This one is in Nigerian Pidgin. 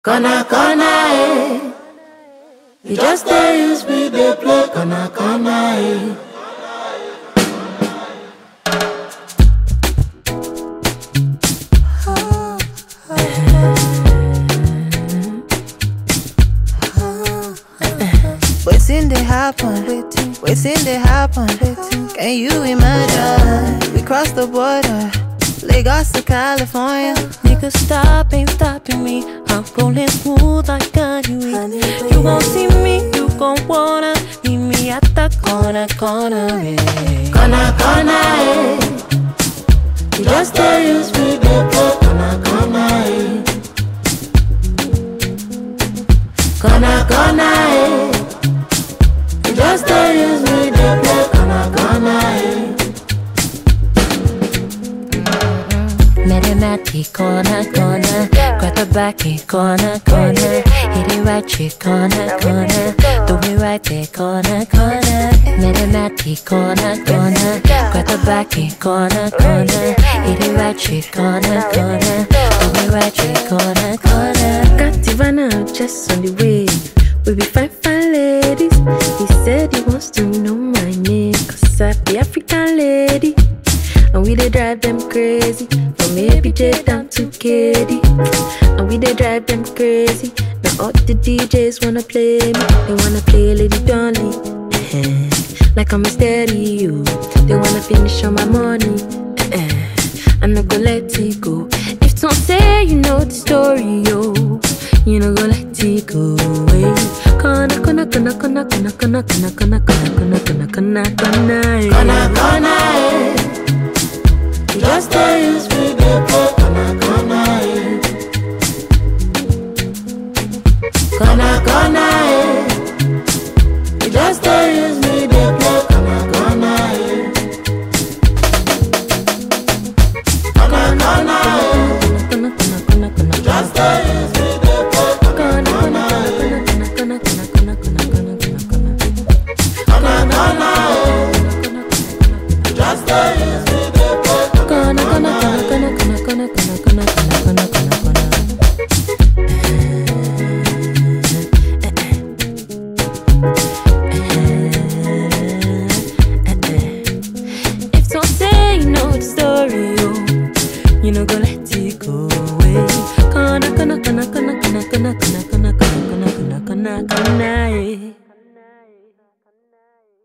Kana kana eh. You just dey use me dey play kana kana eh. Waiting they happen, waiting they happen. Can you imagine? We crossed the border, Lagos to California. Nigga, stop, ain't stopping me. I'm rolling smooth like Kanye. You won't see me, you gon' wanna meet me at the corner, corner. Yeah. Kana kana eh. You just dey use me dey play kana kana eh. Kana kana eh. You just dey use me dey play kana kana eh. Met him at the corner, corner. Grab the back, eh, corner, corner. Hit it right, chick, corner, corner. Do it right there, corner, corner. Met him at the corner, corner. Grab the back, eh, corner, corner. Hit it right, chick, corner, corner. Do it right, chick, corner, corner. Got Ivana just on the way. We be fine, fine ladies. He said he wants to know my name. Cause I be African lady. And we dey drive them crazy. From ABJ down to KD. And we dey drive them crazy. Now all the DJs wanna play me. They wanna play Lady Dolly. eh, Like I'm a stereo. They wanna finish on my money. eh, I'm not gonna let it go. If don't say you know the story, yo, you know go let it go. Hey. Kana kana kana kana kana kana kana kana kana kana kana kana kana Kana kana eh. You just dey use me dey play kana kana eh. Kana kana